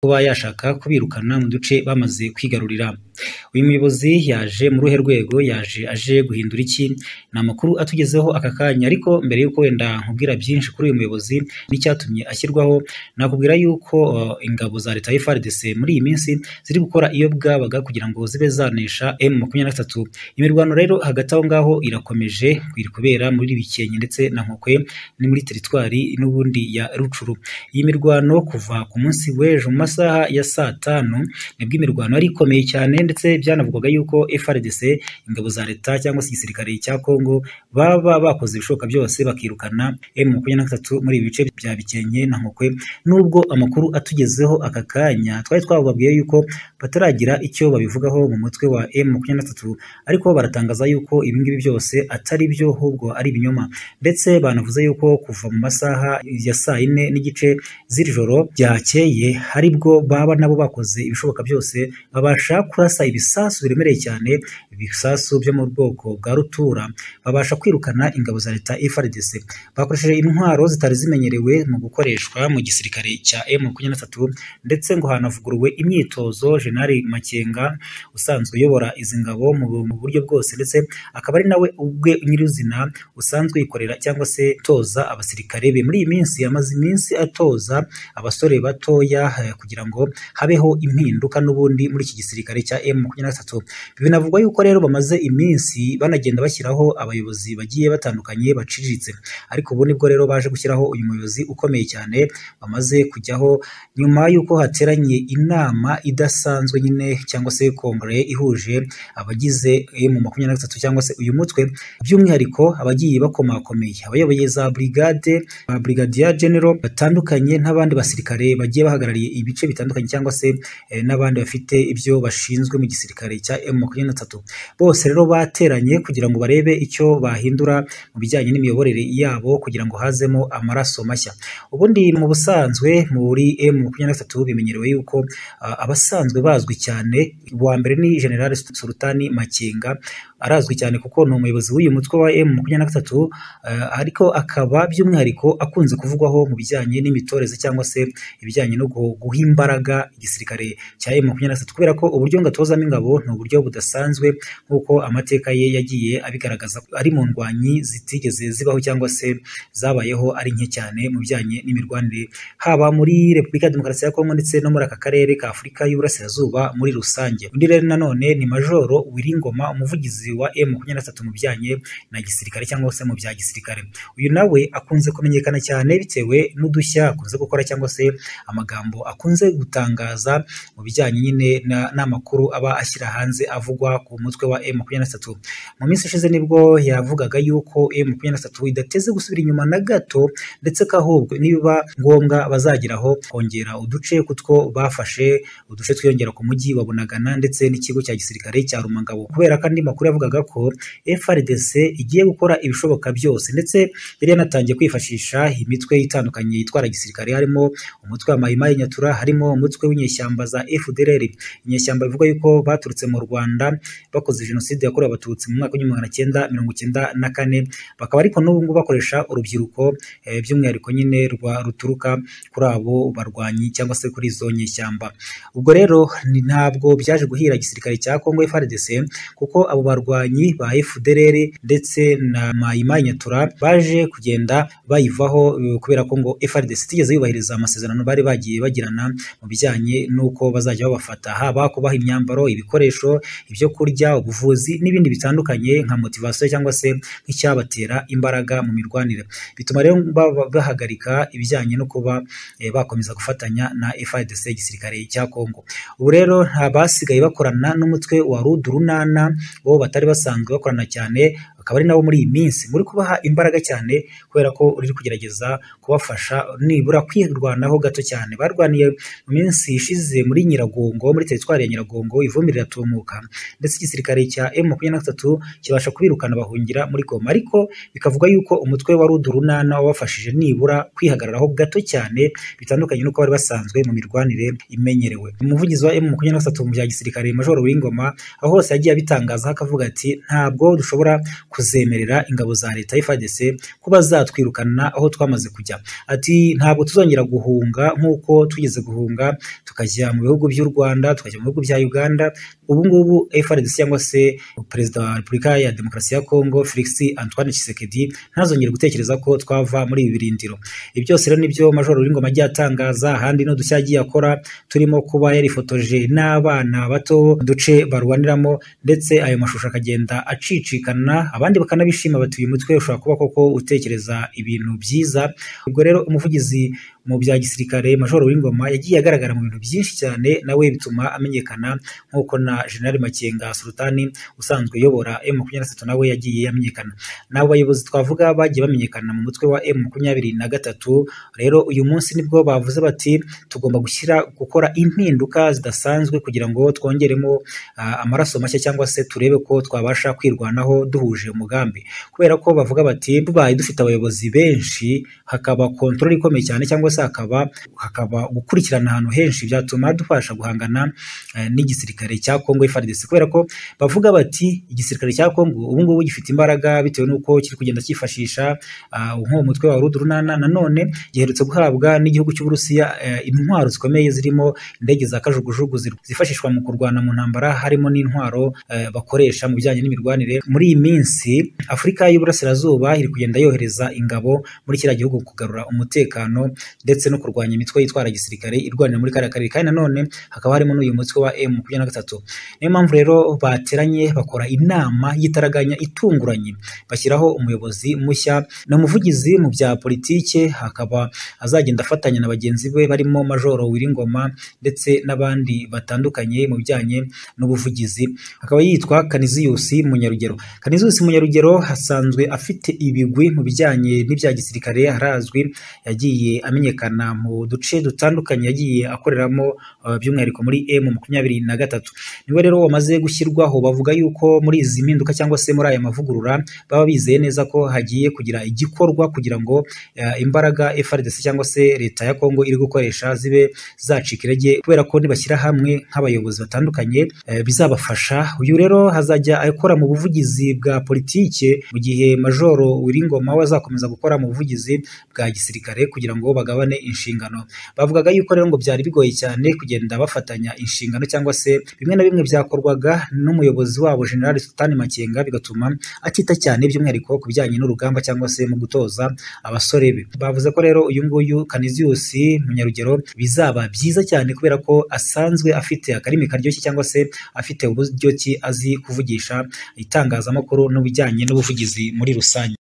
kuba yashaka kubirukana mu duce bamaze kwigarurira. Uyu muyobozi yaje mu ruhe rwego? Yaje aje guhindura iki? Ni amakuru atugezeho aka kanya ariko mbere y'uko wenda nkubwira byinshi kuri uyu muyobozi n'icyatumye ashyirwaho, nakubwira y'uko ingabo za leta ya FARDC muri iyi minsi ziri gukora iyo bwabaga kugira ngo zibe zanesha M makumyabiri na gatatu. Imirwano rero hagati aho ngaho irakomeje, iri kubera muri Bikenke ndetse na Nkokwe ni muri teritwari n'ubundi ya Rutshuru. Iyi mirwano kuva ku munsi w'ejo mu masaha ya saa tanu nibwo imirwano yari ikomeye cyane ndetse byanavugaga y'uko FARDC, ingabo za leta cyangwa se igisirikare cya Kongo baba bakoze ibishoboka byose bakirukana M makumyabiri na gatatu muri ibi bice bya Bikenke na Nkokwe, nubwo amakuru atugezeho aka kanya twari twababwiye y'uko bataragira icyo babivugaho mu mutwe wa M makumyabiri na gatatu ariko baratangaza y'uko ibi ngibi byose atari byo ahubwo ari ibinyoma ndetse banavuze y'uko kuva mu masaha ya saa yine n'igice z'iri joro ryakeye ari bwo baba nabo bakoze ibishoboka byose babasha kurasa ibisasu biremereye cyane, ibisasu byo mu bwoko bwa rutura, babasha kwirukana ingabo za leta FARDC. Bakoresheje intwaro zitari zimenyerewe mu gukoreshwa mu gisirikare cya M makumyabiri na gatatu ndetse ngo hanavuguruwe imyitozo Jenerali Makenga usanzwe uyobora izi ngabo mu mu buryo bwose ndetse akaba ari nawe ubwe nyir'izina usanzwe yikorera cyangwa se toza abasirikare be. Muri iyi minsi yamaze iminsi atoza abasore batoya eh, kugira ngo habeho impinduka n'ubundi muri iki gisirikare cya M makumyabiri na gatatu. Binavugwa yuko rero bamaze iminsi banagenda bashyiraho abayobozi bagiye batandukanye baciriritse ariko ubu nibwo rero baje gushyiraho uyu muyobozi ukomeye cyane bamaze kujyaho nyuma y'uko hateranye inama idasanzwe nyine cyangwa se kongere ihuje abagize M makumyabiri na gatatu cyangwa se uyu mutwe by'umwihariko abagiye bakomakomeye abayoboye za brigade ba brigadier general batandukanye n'abandi basirikare bagiye bahagarariye ibice bitandukanye cyangwa se eh, n'abandi bafite ibyo bashinzwe mu gisirikare cya M makumyabiri na gatatu bose rero bateranye kugira ngo barebe icyo bahindura mu bijyanye n'imiyoborere yabo kugira ngo hazemo amaraso mashya ubundi mu busanzwe muri M makumyabiri na gatatu bimenyerewe yuko ah, abasanzwe bazwi cyane uwa mbere ni General Sultani Makenga arazwi cyane kuko ni umuyobozi w'uyu mutwe wa M makumyabiri na gatatu eh, ariko akaba by'umwihariko akunze kuvugwaho mu bijyanye n'imitoreze cyangwa se ibijyanye no gu- guha imbaraga igisirikare cya M makumyabiri na gatatu kubera ko uburyo ngatozamo ingabo ni uburyo budasanzwe nk'uko amateka ye yagiye abigaragaza ko ari mu ndwanyi zitigeze zibaho cyangwa se zabayeho ari nke cyane mu bijyanye n'imirwanire haba muri Repubulika ya Demokarasi ya Kongo ndetse no muri aka karere ka Afurika y'Uburasirazuba muri rusange. Undi rero nanone ni Majoro Wiringoma umuvugizi wa M makumyabiri na gatatu mu bijyanye na gisirikare cyangwa se mu bya gisirikare. Uyu nawe akunze kumenyekana cyane bitewe n'udushya akunze gukora cyangwa se amagambo akunze gutangaza mu bijyanye nyine na- n'amakuru aba ashyira hanze avugwa ku mutwe wa M makumyabiri na gatatu. Mu minsi ishize nibwo yavugaga yuko M makumyabiri na gatatu idateze gusubira inyuma na gato ndetse ko ahubwo nibiba ngombwa bazageraho kongera uduce kutwo bafashe uduce twiyongera ku mujyi wa Bunagana ndetse n'ikigo cya gisirikare cya Rumangabo kubera ko andi makuru yavugaga ko FARDC igiye gukora ibishoboka byose ndetse yari yanatangiye kwifashisha imitwe itandukanye yitwara gisirikare harimo umutwe wa Mai Mai Nyatura harimo umutwe w'inyeshyamba za FDLR inyeshyamba bivuga yuko baturutse mu Rwanda bakoze jenoside yakorewe abatutsi mu mwaka w'igihumbi magana cyenda mirongo icyenda na kane bakaba ariko n'ubu ngubu bakoresha urubyiruko eh, by'umwihariko nyine rwa ruturuka kuri abo barwanyi cyangwa se kuri izo nyeshyamba ubwo rero ni- ntabwo byaje guhira igisirikare cya Kongo FARDC kuko abo barwanyi ba FDLR ndetse na Mai Mai Nyatura baje kugenda bayivaho eh, kubera ko ngo FARDC itigeze yubahiriza amasezerano bari bagiye bagirana mu bijyanye n'uko bazajya babafata haba kubaha imyambaro ibikoresho ibyo kurya ubuvuzi n'ibindi bitandukanye nka motivasiyo cyangwa se nk'icyabatera imbaraga mu mirwanire bituma rero baba- bahagarika ibijyanye no kuba eh, bakomeza gufatanya na FARDC igisirikare cya Kongo ubu rero nta basigaye bakorana n'umutwe wa Rudurunana bo batari basanzwe bakorana cyane akaba ari nabo muri iyi minsi muri kubaha imbaraga cyane kubera ko uri kugerageza kubafasha nibura kwirwanaho gato cyane barwaniye mu minsi ishize muri Nyiragongo muri teritwari ya Nyiragongo ivumbi riratumuka ndetse igisirikare cya M makumyabiri na gatatu kibasha kubirukana bahungira muri Goma ariko bikavuga yuko umutwe wa Rudurunana wabafashije nibura kwihagararaho gato cyane bitandukanye n'uko bari basanzwe mu mirwanire imenyerewe umuvugizi wa M makumyabiri na gatatu mu bya gisirikare Majoro Wingoma aho hose yagiye abitangazaho akavuga ati ntabwo dushobora kuzemerera ingabo za leta FARDC kuba zatwirukana aho twamaze kujya ati ntabwo tuzongera guhunga nk'uko twigeze guhunga tukajya mu bihugu by'u Rwanda tukajya mu bihugu bya Uganda ubu ngubu FARDC cyangwa se perezida wa Repubulika ya Demokarasi ya Kongo Felix Antoine Tshisekedi ntazongere gutekereza ko twava muri ibi birindiro ibi byose rero nibyo Major Ruringoma agiye atangaza ahandi n'udushya agiye akora turimo kuba yarifotoje n'abana bato duce barwaniramo ndetse ayo mashusho akagenda acicikana abandi bakanabishima bati uyu mutwe ushobora kuba koko utekereza ibintu byiza ubwo rero umuvugizi mu bya gisirikare Major Uwingoma yagiye agaragara mu bintu byinshi cyane nawe bituma amenyekana nk'uko na General Makenga Sultani usanzwe uyobora M23 nawe yagiye amenyekana n'abo bayobozi twavuga bagiye bamenyekana mu mutwe wa M23 rero uyu munsi nibwo bavuze bati tugomba gushyira gukora impinduka zidasanzwe kugira ngo twongeremo ah, amaraso mashya cyangwa se turebe ko twabasha kwirwanaho duhuje umugambi kubera ko bavuga bati tubaye dufite abayobozi benshi hakaba kontrol ikomeye cyane cyangwa se hakaba hakaba gukurikirana ahantu henshi byatuma dufasha guhangana eh, n'igisirikare cya Kongo FARDC kubera ko bavuga bati igisirikare cya Kongo ubu ngubu gifite imbaraga bitewe n'uko kiri kugenda cyifashisha ah, nk'uwo mutwe wa Rudurunana nanone giherutse guhabwa n'igihugu cy'Uburusiya eh, intwaro zikomeye zirimo indege za kajugujugu zir- zifashishwa mu kurwana mu ntambara harimo n'intwaro eh, bakoresha mu bijyanye n'imirwanire muri iyi minsi Afurika y'Uburasirazuba iri kugenda yohereza ingabo muri kiriya gihugu kugarura umutekano ndetse no kurwanya imitwe yitwara gisirikare irwanira muri kariya karere kandi nanone hakaba harimo n'uyu mutwe wa M makumyabiri na gatatu niyo mpamvu rero bateranye bakora inama y'itaraganya itunguranye bashyiraho umuyobozi mushya ni umuvugizi mu bya politike hakaba azagenda afatanya na bagenzi be barimo Majoro Wiringoma ndetse n'abandi batandukanye mu bijyanye n'ubuvugizi akaba yitwa Kaniziyusi Munyarugero Kaniziyusi Munyarugero asanzwe afite ibigwi mu bijyanye n'ibya gisirikare harazwi yagiye amenyekana mu duce dutandukanye yagiye akoreramo eh, by'umwihariko muri M makumyabiri na gatatu niwe rero wamaze gushyirwaho bavuga yuko muri izi mpinduka cyangwa se muri aya mavugurura baba bizeye neza ko hagiye kugira igikorwa kugira ngo eh, imbaraga FARDC cyangwa se leta ya Kongo iri gukoresha zibe zacika intege kubera ko nibashyira hamwe nk'abayobozi batandukanye eh, bizabafasha uyu rero hazajya akora mu buvugizi bwa politike mu gihe majoro Wiringoma we azakomeza gukora mu buvugizi bwa gisirikare kugira ngo bagabane inshingano bavugaga yuko rero ngo byari bigoye cyane kugenda bafatanya inshingano cyangwa se bimwe na bimwe byakorwaga n'umuyobozi wabo General Sultani Makenga bigatuma atita cyane by'umwihariko ku bijyanye n'urugamba cyangwa se mu gutoza abasore be bavuze ko rero uyu nguyu Canisius Munyarugero bizaba byiza cyane kubera ko asanzwe afite akarimi karyoshye cyangwa se afite uburyo ki azi kuvugisha itangazamakuru n'ubujyanye n'ubuvugizi muri rusange